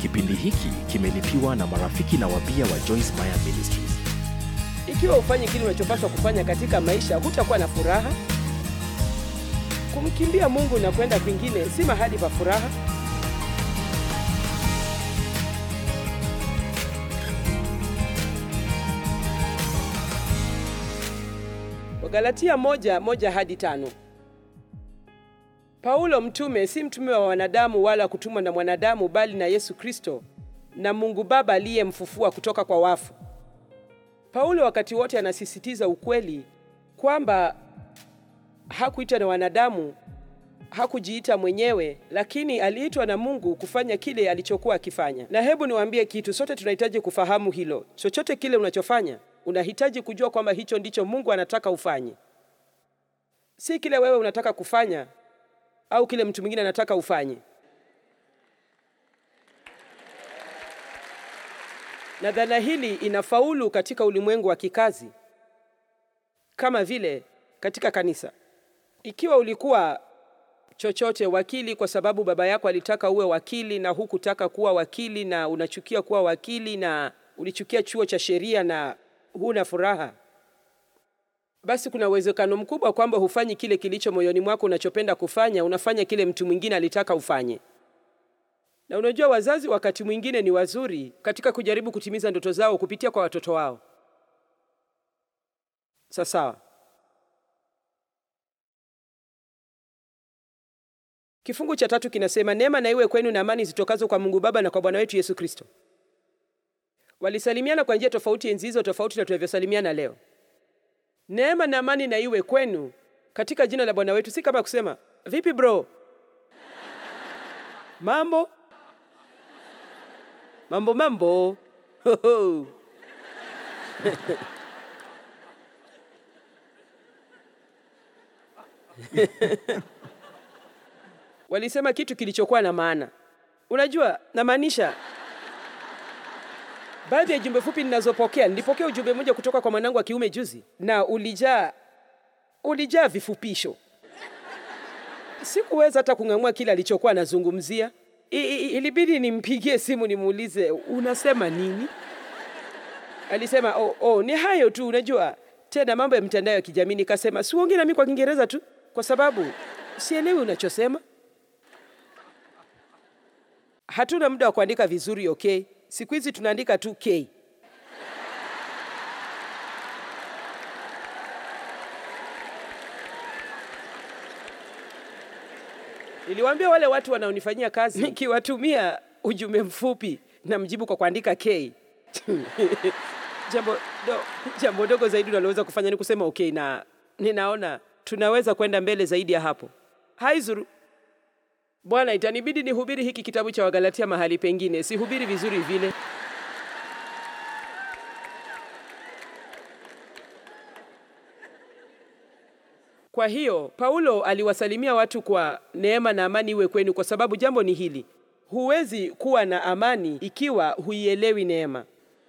Kipindi hiki kimelipiwa na marafiki na wabia wa Joyce Meyer Ministries. Ikiwa ufanye kile unachopaswa kufanya katika maisha, hutakuwa na furaha. Kumkimbia Mungu na kwenda kwingine si mahali pa furaha. Wagalatia moja moja hadi tano. Paulo mtume, si mtume wa wanadamu wala kutumwa na mwanadamu, bali na Yesu Kristo na Mungu Baba aliyemfufua kutoka kwa wafu. Paulo wakati wote anasisitiza ukweli kwamba hakuitwa na wanadamu, hakujiita mwenyewe, lakini aliitwa na Mungu kufanya kile alichokuwa akifanya. Na hebu niwaambie kitu, sote tunahitaji kufahamu hilo. Chochote kile unachofanya, unahitaji kujua kwamba hicho ndicho Mungu anataka ufanye, si kile wewe unataka kufanya au kile mtu mwingine anataka ufanye. Na dhana hili inafaulu katika ulimwengu wa kikazi kama vile katika kanisa. Ikiwa ulikuwa chochote wakili kwa sababu baba yako alitaka uwe wakili na hukutaka kuwa wakili na unachukia kuwa wakili na ulichukia chuo cha sheria na huna furaha, basi kuna uwezekano mkubwa kwamba hufanyi kile kilicho moyoni mwako unachopenda kufanya, unafanya kile mtu mwingine alitaka ufanye. Na unajua wazazi wakati mwingine ni wazuri katika kujaribu kutimiza ndoto zao kupitia kwa watoto wao. Sawa. Kifungu cha tatu kinasema neema na iwe kwenu na amani zitokazo kwa Mungu Baba na kwa Bwana wetu Yesu Kristo. Walisalimiana kwa njia tofauti enzi hizo, tofauti na tunavyosalimiana leo. Neema na amani na iwe kwenu katika jina la Bwana wetu, si kama kusema vipi bro, mambo mambo mambo Hoho. Walisema kitu kilichokuwa na maana. Unajua, namaanisha baadhi ya jumbe fupi ninazopokea. Nilipokea ujumbe mmoja kutoka kwa mwanangu wa kiume juzi, na ulijaa ulijaa vifupisho. Sikuweza hata kung'amua kile alichokuwa anazungumzia. I- i- Ilibidi nimpigie simu nimuulize unasema nini. Alisema oh, oh, ni hayo tu, unajua tena mambo ya mtandao ya kijamii. Nikasema siuongee nami kwa Kiingereza tu, kwa sababu sielewi unachosema. Hatuna muda wa kuandika vizuri, okay? Siku hizi tunaandika tu K. Niliwaambia wale watu wanaonifanyia kazi, nikiwatumia ujumbe mfupi na mjibu kwa kuandika K. jambo, do, jambo dogo zaidi unaloweza kufanya ni kusema okay, na ninaona tunaweza kwenda mbele zaidi ya hapo. Haizuru bwana, itanibidi nihubiri hiki kitabu cha Wagalatia mahali pengine, sihubiri vizuri vile. Kwa hiyo Paulo aliwasalimia watu kwa neema na amani iwe kwenu, kwa sababu jambo ni hili: huwezi kuwa na amani ikiwa huielewi neema.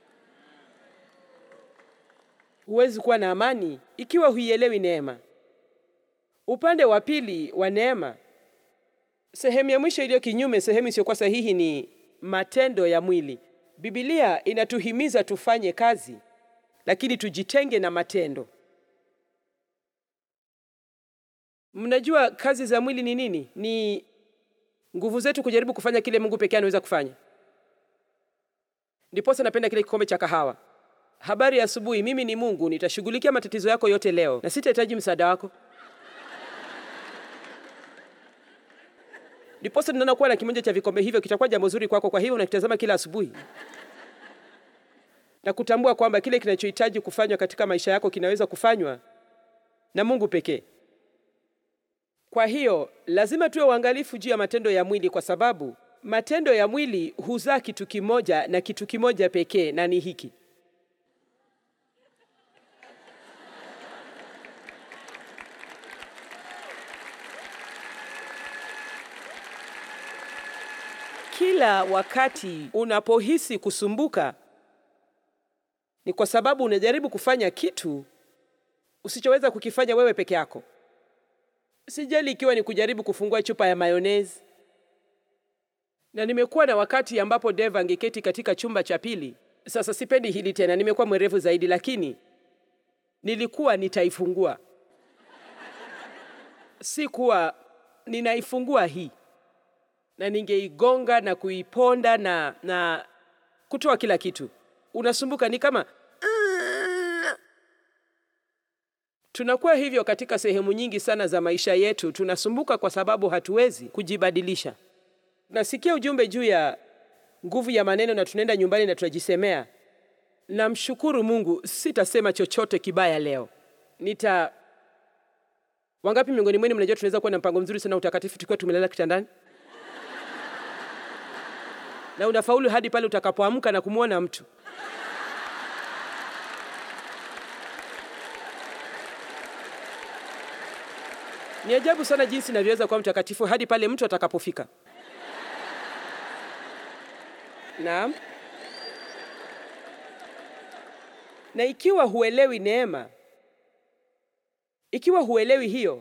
Huwezi kuwa na amani ikiwa huielewi neema. Upande wa pili wa neema, sehemu ya mwisho iliyo kinyume, sehemu isiyokuwa sahihi, ni matendo ya mwili. Biblia inatuhimiza tufanye kazi, lakini tujitenge na matendo. Mnajua kazi za mwili ni nini? Ni nguvu zetu kujaribu kufanya kile Mungu pekee anaweza kufanya. Ndiposa napenda kile kikombe cha kahawa. Habari ya asubuhi, mimi ni Mungu, nitashughulikia matatizo yako yote leo na sitahitaji msaada wako. Ndiposa tunaona kuwa na kimoja cha vikombe hivyo kitakuwa jambo zuri kwako, kwa hivyo unakitazama kila asubuhi na kutambua kwamba kile kinachohitaji kufanywa katika maisha yako kinaweza kufanywa na Mungu pekee. Kwa hiyo lazima tuwe uangalifu juu ya matendo ya mwili, kwa sababu matendo ya mwili huzaa kitu kimoja na kitu kimoja pekee, na ni hiki: kila wakati unapohisi kusumbuka, ni kwa sababu unajaribu kufanya kitu usichoweza kukifanya wewe peke yako. Sijali ikiwa ni kujaribu kufungua chupa ya mayonezi, na nimekuwa na wakati ambapo Dave angeketi katika chumba cha pili. Sasa sipendi hili tena, nimekuwa mwerevu zaidi, lakini nilikuwa nitaifungua, si kuwa ninaifungua hii, na ningeigonga na kuiponda na, na kutoa kila kitu. Unasumbuka, ni kama tunakuwa hivyo katika sehemu nyingi sana za maisha yetu. Tunasumbuka kwa sababu hatuwezi kujibadilisha. Nasikia ujumbe juu ya nguvu ya maneno na tunaenda nyumbani na tunajisemea, namshukuru Mungu, sitasema chochote kibaya leo. Nita wangapi miongoni mwenu mnajua tunaweza kuwa na mpango mzuri sana utakatifu tukiwa tumelala kitandani na unafaulu hadi pale utakapoamka na kumwona mtu Ni ajabu sana jinsi inavyoweza kuwa mtakatifu hadi pale mtu atakapofika. Naam. Na ikiwa huelewi neema, ikiwa huelewi hiyo,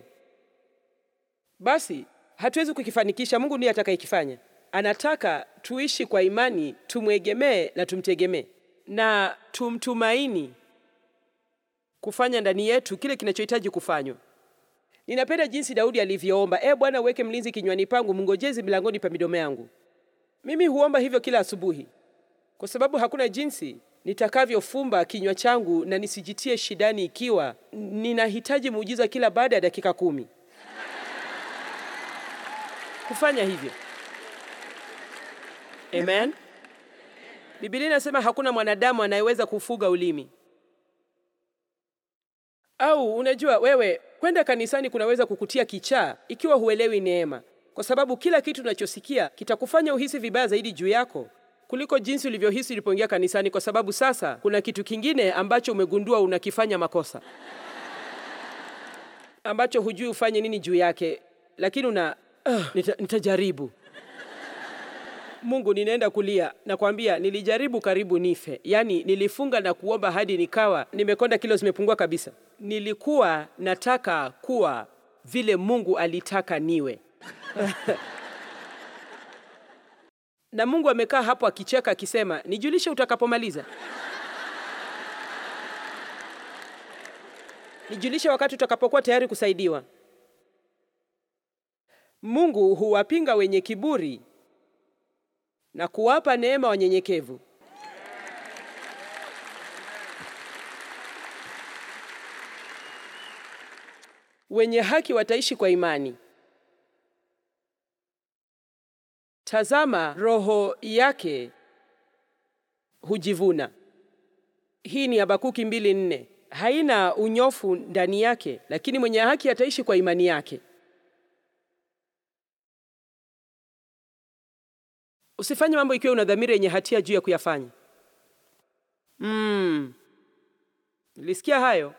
basi hatuwezi kukifanikisha. Mungu ndiye atakayekifanya. Anataka tuishi kwa imani, tumwegemee na tumtegemee na tumtumaini kufanya ndani yetu kile kinachohitaji kufanywa. Ninapenda jinsi Daudi alivyoomba, e Bwana, uweke mlinzi kinywani pangu, mngojezi milangoni pa midomo yangu. Mimi huomba hivyo kila asubuhi, kwa sababu hakuna jinsi nitakavyofumba kinywa changu na nisijitie shidani ikiwa ninahitaji muujiza kila baada ya dakika kumi kufanya hivyo. Amen. Biblia inasema hakuna mwanadamu anayeweza kufuga ulimi. Au unajua wewe kwenda kanisani kunaweza kukutia kichaa ikiwa huelewi neema, kwa sababu kila kitu unachosikia kitakufanya uhisi vibaya zaidi juu yako kuliko jinsi ulivyohisi ulipoingia kanisani, kwa sababu sasa kuna kitu kingine ambacho umegundua unakifanya makosa, ambacho hujui ufanye nini juu yake, lakini una uh, nita, nitajaribu. Mungu, ninaenda kulia, nakwambia nilijaribu karibu nife. Yaani nilifunga na kuomba hadi nikawa nimekonda, kilo zimepungua kabisa. Nilikuwa nataka kuwa vile Mungu alitaka niwe. na Mungu amekaa hapo akicheka akisema, nijulishe utakapomaliza, nijulishe wakati utakapokuwa tayari kusaidiwa. Mungu huwapinga wenye kiburi na kuwapa neema wanyenyekevu. Wenye haki wataishi kwa imani. Tazama, roho yake hujivuna. Hii ni Habakuki mbili nne. Haina unyofu ndani yake, lakini mwenye haki ataishi kwa imani yake. Usifanye mambo ikiwa una dhamira yenye hatia juu ya kuyafanya. Mm. Nilisikia hayo.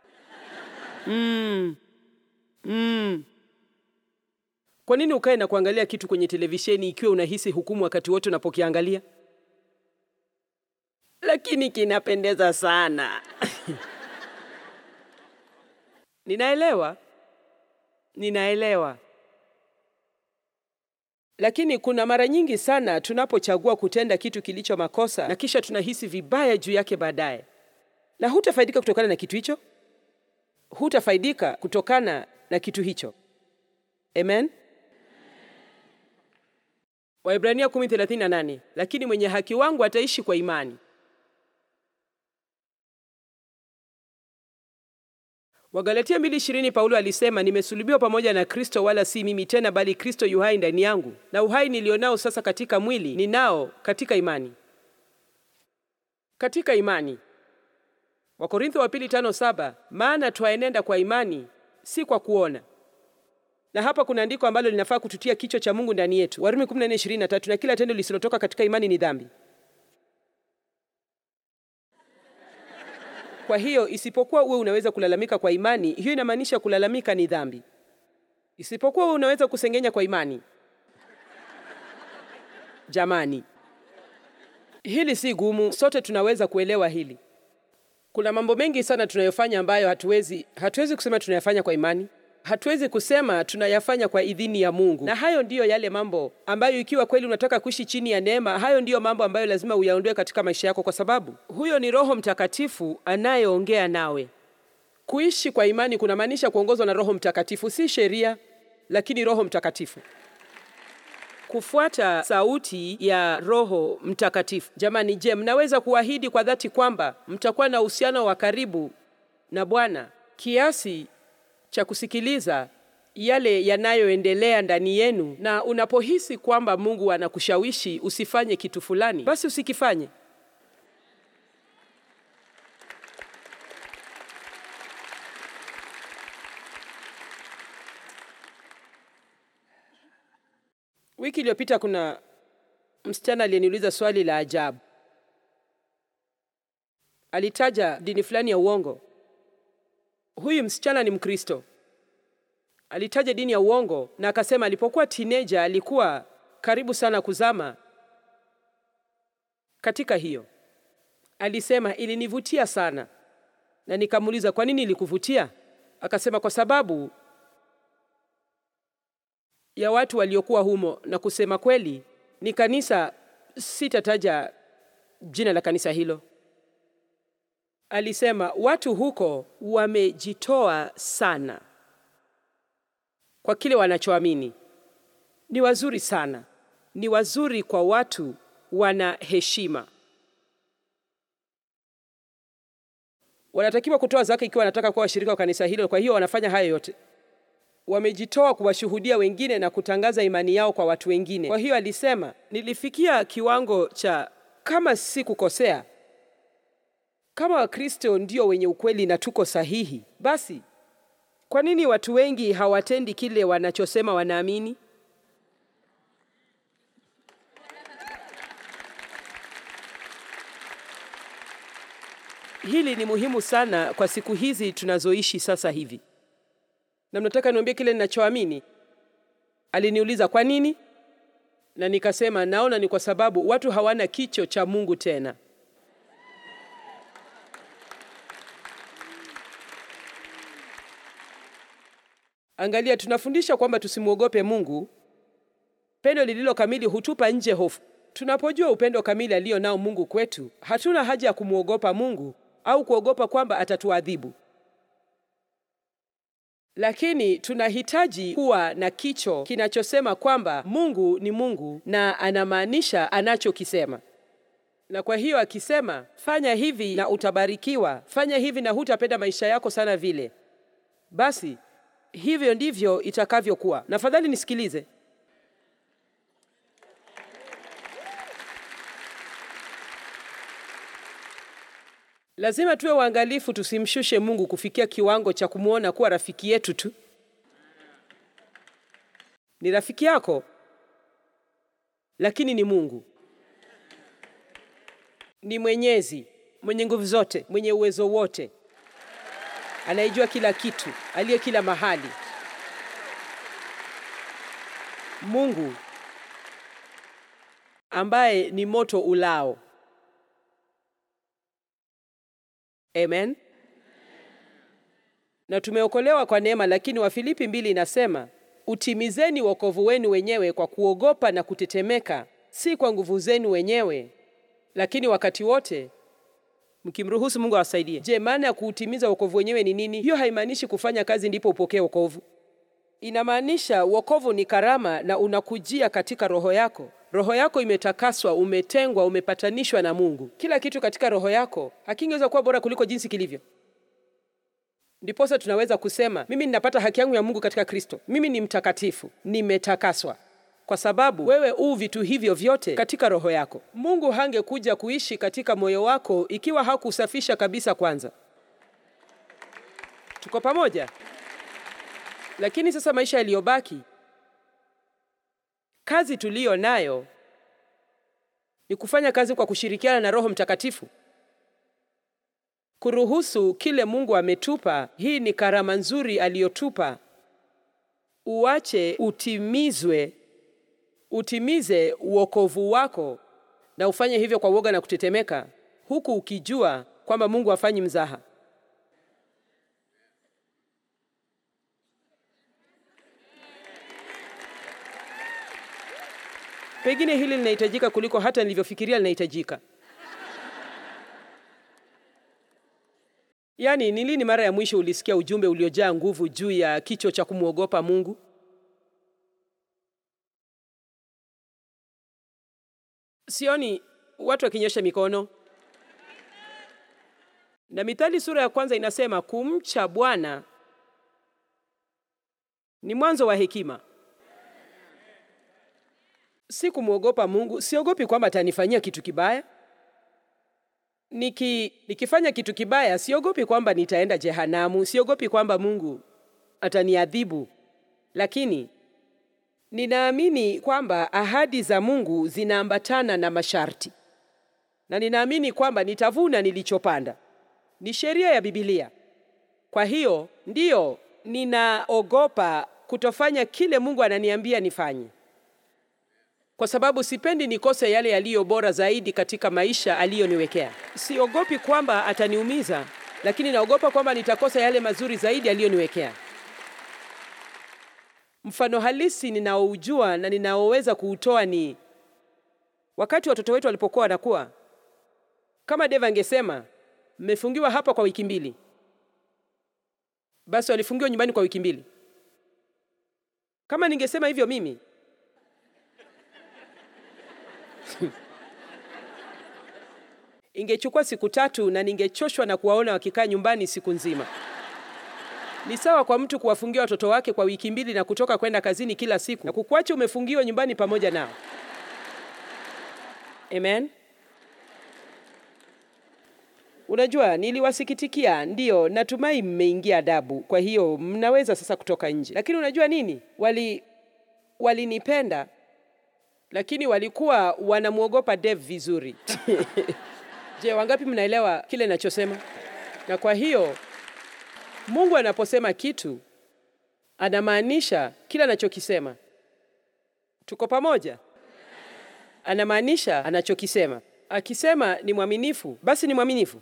Mm. Mm. Kwa nini ukae na kuangalia kitu kwenye televisheni ikiwa unahisi hukumu wakati wote unapokiangalia? Lakini kinapendeza sana. Ninaelewa. Ninaelewa. Lakini kuna mara nyingi sana tunapochagua kutenda kitu kilicho makosa na kisha tunahisi vibaya juu yake baadaye, na hutafaidika kutokana na kitu hicho, hutafaidika kutokana na kitu hicho. Amen. Waibrania 10:38, lakini mwenye haki wangu ataishi kwa imani. Wagalatia 2:20 Paulo alisema, nimesulubiwa pamoja na Kristo, wala si mimi tena, bali Kristo yu hai ndani yangu, na uhai nilionao sasa katika mwili ninao katika imani. Katika imani. Wakorintho wa pili 5:7, maana twaenenda kwa imani, si kwa kuona. Na hapa kuna andiko ambalo linafaa kututia kichwa cha Mungu ndani yetu, Warumi 14:23, na kila tendo lisilotoka katika imani ni dhambi. Kwa hiyo isipokuwa uwe unaweza kulalamika kwa imani, hiyo inamaanisha kulalamika ni dhambi. Isipokuwa uwe unaweza kusengenya kwa imani, jamani, hili si gumu, sote tunaweza kuelewa hili. Kuna mambo mengi sana tunayofanya ambayo hatuwezi hatuwezi kusema tunayafanya kwa imani. hatuwezi kusema tunayafanya kwa idhini ya Mungu, na hayo ndiyo yale mambo ambayo, ikiwa kweli unataka kuishi chini ya neema, hayo ndiyo mambo ambayo lazima uyaondoe katika maisha yako, kwa sababu huyo ni Roho Mtakatifu anayeongea nawe. Kuishi kwa imani kunamaanisha kuongozwa na Roho Mtakatifu, si sheria, lakini Roho Mtakatifu kufuata sauti ya Roho Mtakatifu. Jamani, je, mnaweza kuahidi kwa dhati kwamba mtakuwa na uhusiano wa karibu na Bwana kiasi cha kusikiliza yale yanayoendelea ndani yenu, na unapohisi kwamba Mungu anakushawishi usifanye kitu fulani, basi usikifanye. Wiki iliyopita kuna msichana aliyeniuliza swali la ajabu. Alitaja dini fulani ya uongo. Huyu msichana ni Mkristo. Alitaja dini ya uongo na akasema alipokuwa teenager alikuwa karibu sana kuzama katika hiyo. Alisema ilinivutia sana, na nikamuuliza kwa nini ilikuvutia? Akasema kwa sababu ya watu waliokuwa humo, na kusema kweli ni kanisa, sitataja jina la kanisa hilo. Alisema watu huko wamejitoa sana kwa kile wanachoamini. Ni wazuri sana, ni wazuri kwa watu, wana heshima, wanatakiwa kutoa zaka ikiwa wanataka kuwa washirika wa kanisa hilo. Kwa hiyo wanafanya hayo yote wamejitoa kuwashuhudia wengine na kutangaza imani yao kwa watu wengine. Kwa hiyo alisema, nilifikia kiwango cha kama si kukosea, kama Wakristo ndio wenye ukweli na tuko sahihi, basi kwa nini watu wengi hawatendi kile wanachosema wanaamini? Hili ni muhimu sana kwa siku hizi tunazoishi sasa hivi na mnataka niambie kile ninachoamini. Aliniuliza kwa nini, na nikasema naona ni kwa sababu watu hawana kicho cha Mungu tena. Angalia, tunafundisha kwamba tusimwogope Mungu. Pendo lililo kamili hutupa nje hofu. Tunapojua upendo kamili alio nao Mungu kwetu, hatuna haja ya kumwogopa Mungu au kuogopa kwamba atatuadhibu lakini tunahitaji kuwa na kicho kinachosema kwamba Mungu ni Mungu na anamaanisha anachokisema. Na kwa hiyo akisema fanya hivi na utabarikiwa, fanya hivi na hutapenda maisha yako sana vile, basi hivyo ndivyo itakavyokuwa. Na fadhali nisikilize, lazima tuwe waangalifu tusimshushe Mungu kufikia kiwango cha kumwona kuwa rafiki yetu tu. Ni rafiki yako, lakini ni Mungu. Ni mwenyezi, mwenye nguvu zote, mwenye uwezo wote, anayejua kila kitu, aliye kila mahali. Mungu ambaye ni moto ulao. Amen. Na tumeokolewa kwa neema, lakini Wafilipi mbili inasema utimizeni wokovu wenu wenyewe kwa kuogopa na kutetemeka, si kwa nguvu zenu wenyewe, lakini wakati wote mkimruhusu Mungu awasaidie. Je, maana ya kuutimiza wokovu wenyewe ni nini? Hiyo haimaanishi kufanya kazi ndipo upokee wokovu. Inamaanisha wokovu ni karama na unakujia katika roho yako. Roho yako imetakaswa, umetengwa, umepatanishwa na Mungu. Kila kitu katika roho yako hakingeweza kuwa bora kuliko jinsi kilivyo. Ndiposa tunaweza kusema mimi ninapata haki yangu ya Mungu katika Kristo. Mimi ni mtakatifu, nimetakaswa, kwa sababu wewe u vitu hivyo vyote katika roho yako. Mungu hangekuja kuishi katika moyo wako ikiwa hakusafisha kabisa kwanza. Tuko pamoja? Lakini sasa maisha yaliyobaki, kazi tuliyo nayo ni kufanya kazi kwa kushirikiana na Roho Mtakatifu, kuruhusu kile Mungu ametupa. Hii ni karama nzuri aliyotupa, uache utimizwe, utimize uokovu wako, na ufanye hivyo kwa woga na kutetemeka, huku ukijua kwamba Mungu hafanyi mzaha. Pengine hili linahitajika kuliko hata nilivyofikiria linahitajika. Yaani, ni lini mara ya mwisho ulisikia ujumbe uliojaa nguvu juu ya kicho cha kumwogopa Mungu? Sioni watu wakinyosha mikono. Na Mithali sura ya kwanza inasema kumcha Bwana ni mwanzo wa hekima. Si kumwogopa Mungu. Siogopi kwamba atanifanyia kitu kibaya. Niki, nikifanya kitu kibaya siogopi kwamba nitaenda jehanamu. Siogopi kwamba Mungu ataniadhibu, lakini ninaamini kwamba ahadi za Mungu zinaambatana na masharti, na ninaamini kwamba nitavuna nilichopanda. Ni sheria ya Biblia. Kwa hiyo ndiyo ninaogopa kutofanya kile Mungu ananiambia nifanye, kwa sababu sipendi nikose yale yaliyo bora zaidi katika maisha aliyoniwekea. Siogopi kwamba ataniumiza, lakini naogopa kwamba nitakosa yale mazuri zaidi aliyoniwekea. Mfano halisi ninaoujua na ninaoweza kuutoa ni wakati watoto wetu walipokuwa wanakuwa. Kama Dave angesema mmefungiwa hapa kwa wiki mbili, basi walifungiwa nyumbani kwa wiki mbili. Kama ningesema hivyo mimi ingechukua siku tatu na ningechoshwa na kuwaona wakikaa nyumbani siku nzima. Ni sawa kwa mtu kuwafungia watoto wake kwa wiki mbili na kutoka kwenda kazini kila siku na kukuacha umefungiwa nyumbani pamoja nao. Amen. Unajua, niliwasikitikia, ndiyo, natumai mmeingia adabu, kwa hiyo mnaweza sasa kutoka nje. Lakini unajua nini? Wali walinipenda, lakini walikuwa wanamwogopa Dave vizuri. Je, wangapi mnaelewa kile ninachosema? Na kwa hiyo Mungu anaposema kitu anamaanisha kila anachokisema. Tuko pamoja? Anamaanisha anachokisema. Akisema ni mwaminifu, basi ni mwaminifu.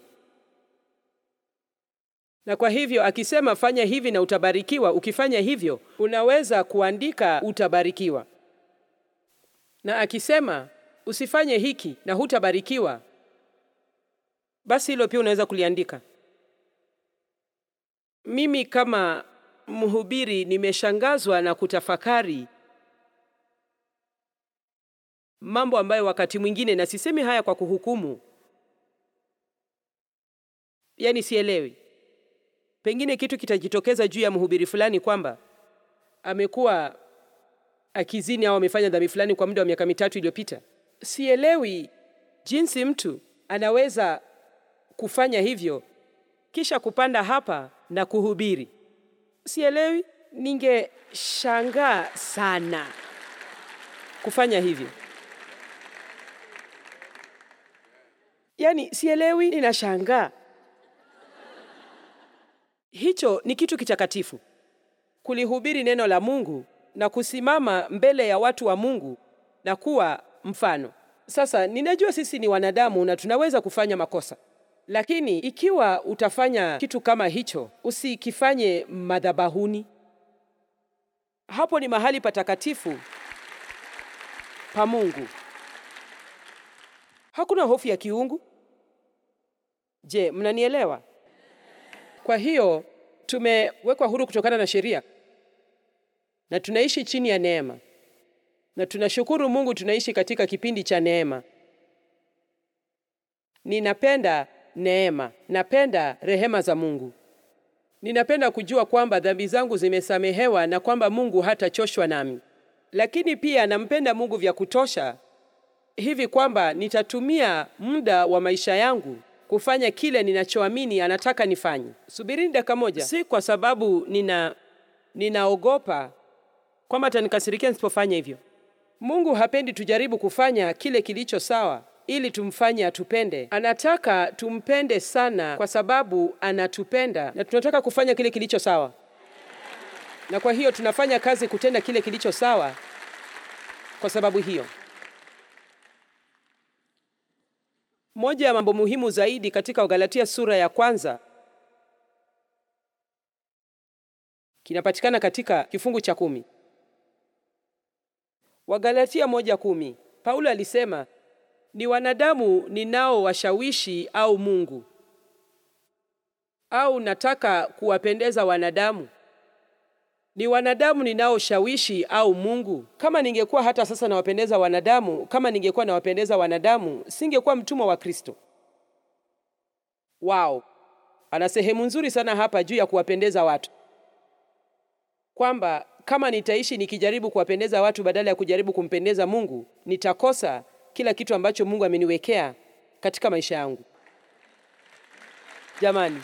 Na kwa hivyo akisema fanya hivi na utabarikiwa, ukifanya hivyo unaweza kuandika utabarikiwa. Na akisema usifanye hiki na hutabarikiwa, basi hilo pia unaweza kuliandika. Mimi kama mhubiri nimeshangazwa na kutafakari mambo ambayo wakati mwingine, na sisemi haya kwa kuhukumu, yaani sielewi. Pengine kitu kitajitokeza juu ya mhubiri fulani kwamba amekuwa akizini au amefanya dhambi fulani kwa muda wa miaka mitatu iliyopita. Sielewi jinsi mtu anaweza kufanya hivyo kisha kupanda hapa na kuhubiri. Sielewi, ningeshangaa sana kufanya hivyo. Yaani sielewi, ninashangaa. Hicho ni kitu kitakatifu, kulihubiri neno la Mungu na kusimama mbele ya watu wa Mungu na kuwa mfano. Sasa ninajua sisi ni wanadamu na tunaweza kufanya makosa, lakini ikiwa utafanya kitu kama hicho, usikifanye madhabahuni. Hapo ni mahali patakatifu pa Mungu. Hakuna hofu ya kiungu. Je, mnanielewa? Kwa hiyo tumewekwa huru kutokana na sheria na tunaishi chini ya neema, na tunashukuru Mungu tunaishi katika kipindi cha neema. Ninapenda neema, napenda rehema za Mungu. Ninapenda kujua kwamba dhambi zangu zimesamehewa na kwamba Mungu hatachoshwa nami, lakini pia nampenda Mungu vya kutosha hivi kwamba nitatumia muda wa maisha yangu kufanya kile ninachoamini anataka nifanye. Subirini dakika moja. Si kwa sababu nina ninaogopa kwamba atanikasirikia nisipofanya hivyo. Mungu hapendi tujaribu kufanya kile kilicho sawa ili tumfanye atupende. Anataka tumpende sana kwa sababu anatupenda na tunataka kufanya kile kilicho sawa, na kwa hiyo tunafanya kazi kutenda kile kilicho sawa kwa sababu hiyo. Moja ya mambo muhimu zaidi katika Wagalatia sura ya kwanza kinapatikana katika kifungu cha kumi. Wagalatia moja kumi. Paulo alisema ni wanadamu ninao washawishi au Mungu, au nataka kuwapendeza wanadamu? Ni wanadamu ninaoshawishi au Mungu? Kama ningekuwa hata sasa nawapendeza wanadamu, kama ningekuwa nawapendeza wanadamu, singekuwa mtumwa wa Kristo. Wow, ana sehemu nzuri sana hapa juu ya kuwapendeza watu, kwamba kama nitaishi nikijaribu kuwapendeza watu badala ya kujaribu kumpendeza Mungu, nitakosa kila kitu ambacho Mungu ameniwekea katika maisha yangu. Jamani,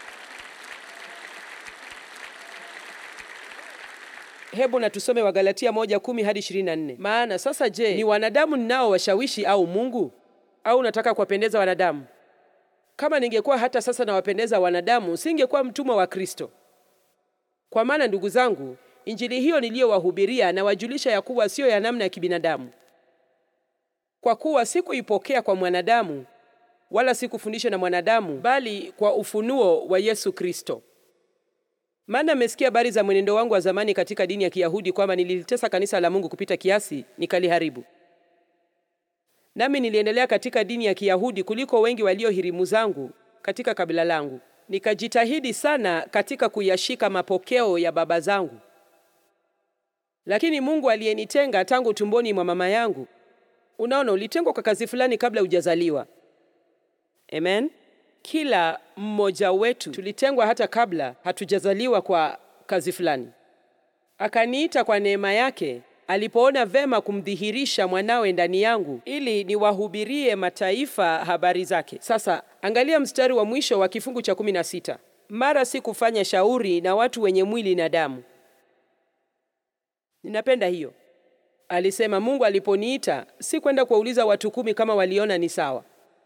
hebu na tusome Wagalatia moja kumi hadi ishirini na nne. Maana sasa, je, ni wanadamu ninao washawishi au Mungu? Au nataka kuwapendeza wanadamu? Kama ningekuwa hata sasa nawapendeza wanadamu, singekuwa mtumwa wa Kristo. Kwa maana ndugu zangu, injili hiyo niliyowahubiria nawajulisha ya kuwa siyo ya namna ya kibinadamu, kwa kuwa sikuipokea kwa mwanadamu, wala sikufundishwa na mwanadamu, bali kwa ufunuo wa Yesu Kristo. Maana mmesikia habari za mwenendo wangu wa zamani katika dini ya Kiyahudi, kwamba nililitesa kanisa la Mungu kupita kiasi, nikaliharibu. Nami niliendelea katika dini ya Kiyahudi kuliko wengi walio hirimu zangu katika kabila langu. Nikajitahidi sana katika kuyashika mapokeo ya baba zangu. Lakini Mungu aliyenitenga tangu tumboni mwa mama yangu. Unaona, ulitengwa kwa kazi fulani kabla hujazaliwa. Amen. Kila mmoja wetu tulitengwa hata kabla hatujazaliwa kwa kazi fulani. Akaniita kwa neema yake alipoona vema kumdhihirisha mwanawe ndani yangu ili niwahubirie mataifa habari zake. Sasa angalia mstari wa mwisho wa kifungu cha kumi na sita. Mara si kufanya shauri na watu wenye mwili na damu. Ninapenda hiyo. Alisema Mungu aliponiita si kwenda kuwauliza watu kumi kama waliona ni sawa.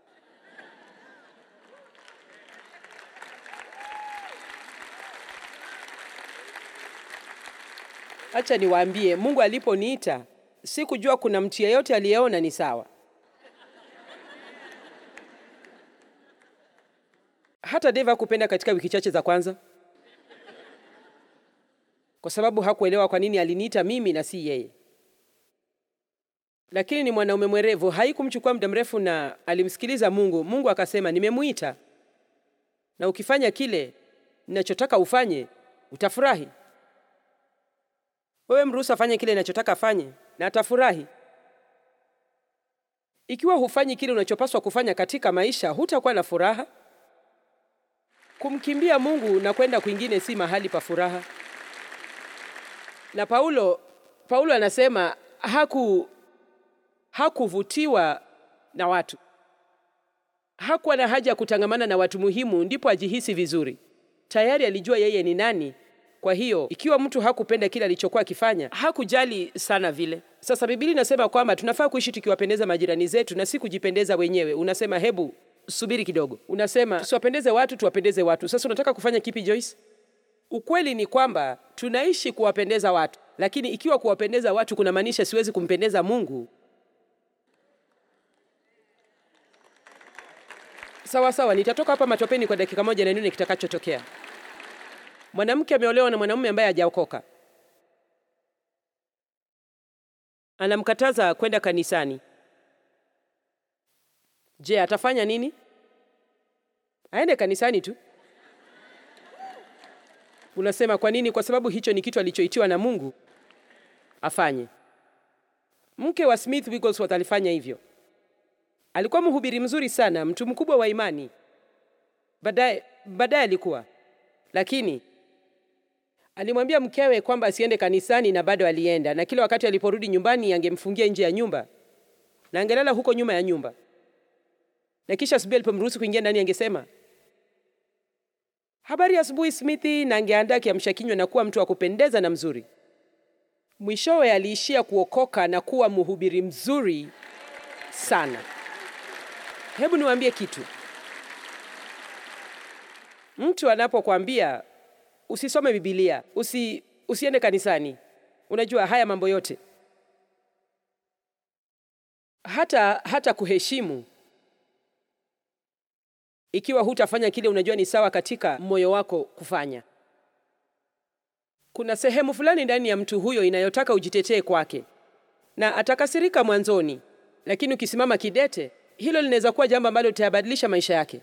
Acha niwaambie, Mungu aliponiita sikujua kuna mtu yeyote aliyeona ni sawa. Hata Dave hakupenda katika wiki chache za kwanza, kwa sababu hakuelewa kwa nini aliniita mimi na si yeye. Lakini ni mwanaume mwerevu, haikumchukua muda mrefu na alimsikiliza Mungu. Mungu akasema, nimemuita na ukifanya kile ninachotaka ufanye utafurahi. Wewe mruhusu afanye kile ninachotaka afanye na atafurahi. Ikiwa hufanyi kile unachopaswa kufanya katika maisha, hutakuwa na furaha. Kumkimbia Mungu na kwenda kwingine si mahali pa furaha. Na Paulo, Paulo anasema haku hakuvutiwa na watu, hakuwa na haja ya kutangamana na watu muhimu ndipo ajihisi vizuri. Tayari alijua yeye ni nani. Kwa hiyo ikiwa mtu hakupenda kile alichokuwa akifanya, hakujali sana vile. Sasa Biblia inasema kwamba tunafaa kuishi tukiwapendeza majirani zetu na si kujipendeza wenyewe. Unasema hebu subiri kidogo, unasema tusiwapendeze watu, tuwapendeze watu. Sasa unataka kufanya kipi, Joyce? Ukweli ni kwamba tunaishi kuwapendeza watu, lakini ikiwa kuwapendeza watu kunamaanisha siwezi kumpendeza Mungu, sawa sawa, nitatoka hapa matopeni kwa dakika moja na nione kitakachotokea. Mwanamke ameolewa na mwanamume ambaye hajaokoka, anamkataza kwenda kanisani. Je, atafanya nini? Aende kanisani tu. Unasema kwa nini? Kwa sababu hicho ni kitu alichoitiwa na Mungu afanye. Mke wa Smith Wigglesworth alifanya hivyo. Alikuwa mhubiri mzuri sana, mtu mkubwa wa imani. Baadaye baadaye alikuwa lakini alimwambia mkewe kwamba asiende kanisani na bado alienda, na kila wakati aliporudi nyumbani angemfungia nje ya nyumba na angelala huko nyuma ya nyumba, na kisha asubuhi alipomruhusu kuingia ndani angesema habari ya asubuhi Smithi, na angeandaa kiamsha kinywa na kuwa mtu wa kupendeza na mzuri. Mwishowe aliishia kuokoka na kuwa mhubiri mzuri sana. Hebu niwaambie kitu. Mtu anapokwambia usisome Biblia, usi, usiende kanisani, unajua haya mambo yote, hata hata kuheshimu, ikiwa hutafanya kile unajua ni sawa katika moyo wako kufanya, kuna sehemu fulani ndani ya mtu huyo inayotaka ujitetee kwake, na atakasirika mwanzoni, lakini ukisimama kidete, hilo linaweza kuwa jambo ambalo litayabadilisha maisha yake.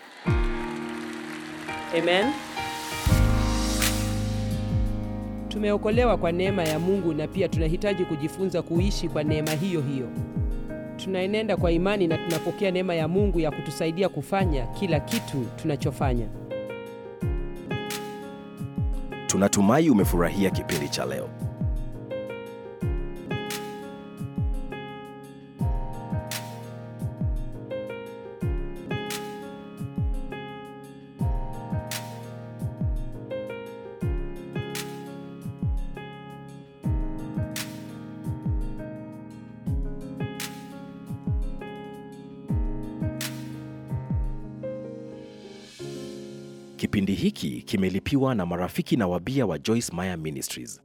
Amen. Tumeokolewa kwa neema ya Mungu na pia tunahitaji kujifunza kuishi kwa neema hiyo hiyo. Tunaenenda kwa imani na tunapokea neema ya Mungu ya kutusaidia kufanya kila kitu tunachofanya. Tunatumai umefurahia kipindi cha leo. Kipindi hiki kimelipiwa na marafiki na wabia wa Joyce Meyer Ministries.